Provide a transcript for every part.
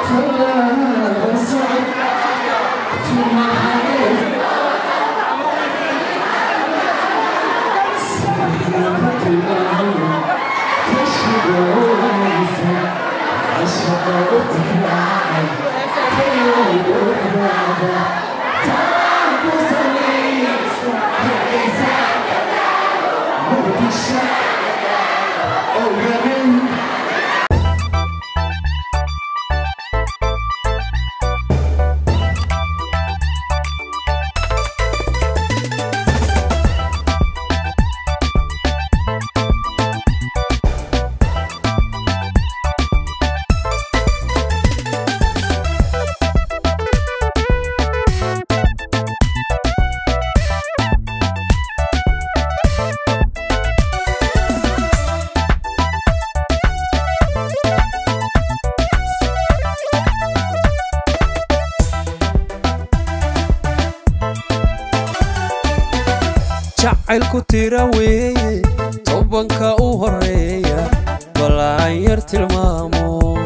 jacaylku tira weeye tobanka u horeeya balaan yar tilmaamo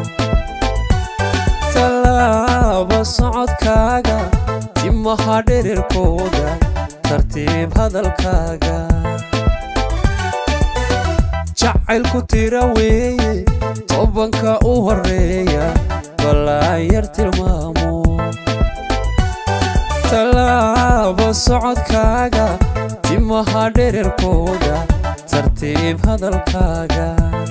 tallaaba socodkaaga timaha dhererkooda tartiib hadalkaaga jacaylku tira weeye tobanka u horeeya balaan yar tilmaamo tallaaba socodkaaga timaha dhererkooda tartiib hadalkaaga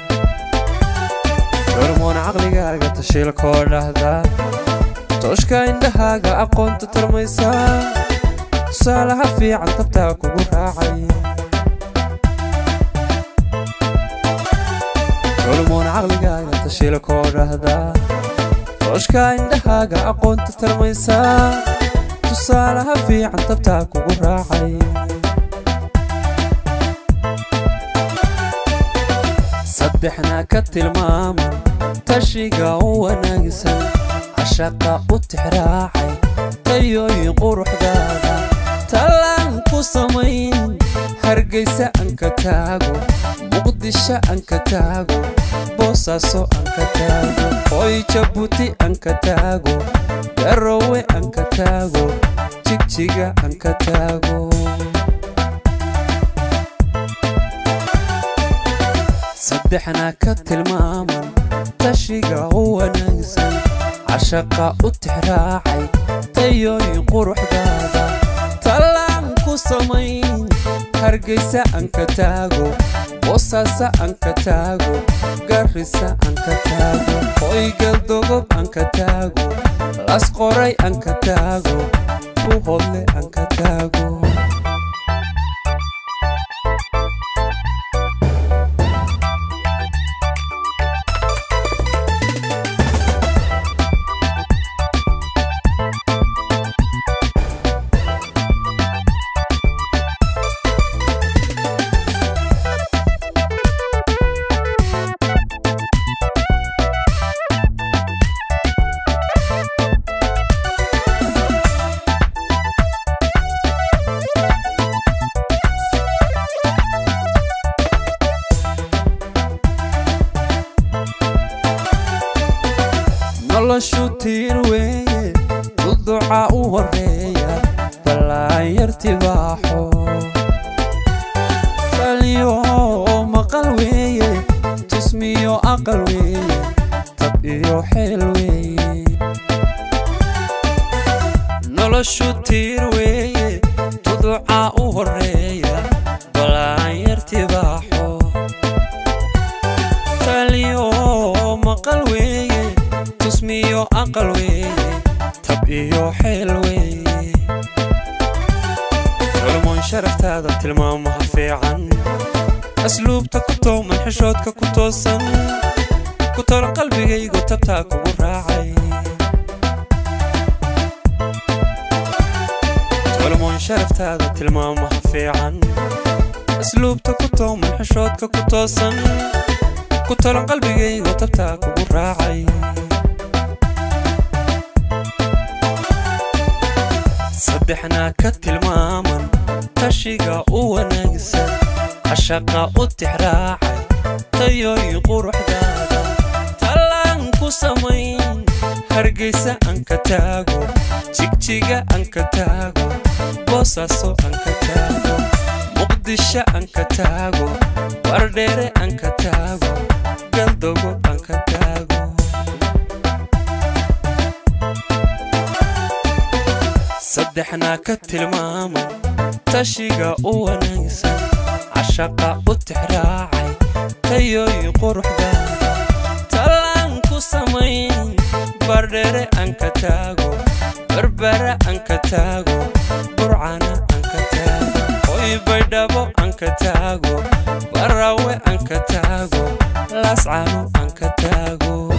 hormoon caqligaaga tashiilkoo dhahda tooshka indhahaaga aqoonta tarmaysaa tusaalaha fiican tabtaa kugu raacay hormoon caqligaaga tashiilkoo dhahda tooshka indhahaaga aqoonta tarmaysaa tusaalaha fiican tabtaa kugu raacay saddexna ka tilmaaman tashiga u wanaagsan cashaqa u tixraacay tayooyin quruxdaada tallaan ku samayn hargaysa anka taago muqdisho anka taago boosaaso anka taago hoy jabuuti anka taago garowe anka taago jigjiga anka taago saddexna ka tilmaaman tashiga u wanaagsan cashaqa u tixraacay tayooyin quruxdaada tallaan ku samayn hargaysa anka taago boosaasa anka taago garrisa anka taago hoygaldogob anka taago las qoray anka taago ku hodle anka taago noloshu tiir weeye duduca u horeeya ballaan yartibaaxo taliyo maqal weeye tusmiyo aqal weeye tab iyo xeel weeye noloshu tiir weeye duduca u horeeya ballaan yartibaaxo taliyo maqal weeye tusmiyo aqal weeye tab iyo xeel weeye culmoon sharaftaada tilmaamaha fiican asluubta ku tooman xishoodka ku toosan ku tolo qalbigaygu tabtaa kugu raacay culmoon sharaftaada tilmaamaha fiican asluubta ku tooman xishoodka ku toosan ku tolo qalbigaygu tabtaa kugu raacay saddexna ka tilmaaman tashiga u wanaagsan cashaqa u tixraacay tayooyin quruxdaada tallaan ku samayn hargeysa aan ka taago jigjiga aan ka taago boosaaso aan ka taago muqdisho aan ka taago wardheere aan ka taago galdogo aan ka taago saddexnaa ka tilmaamay tashiga u wanaagsan cashaqa u tixraacay tayooyin quruxdaada tallaan ku samayn bardheere aan ka taago barbara aan ka taago burcana aan ka taago hoy baydhabo aan ka taago baraawe aan ka taago laascano aan ka taago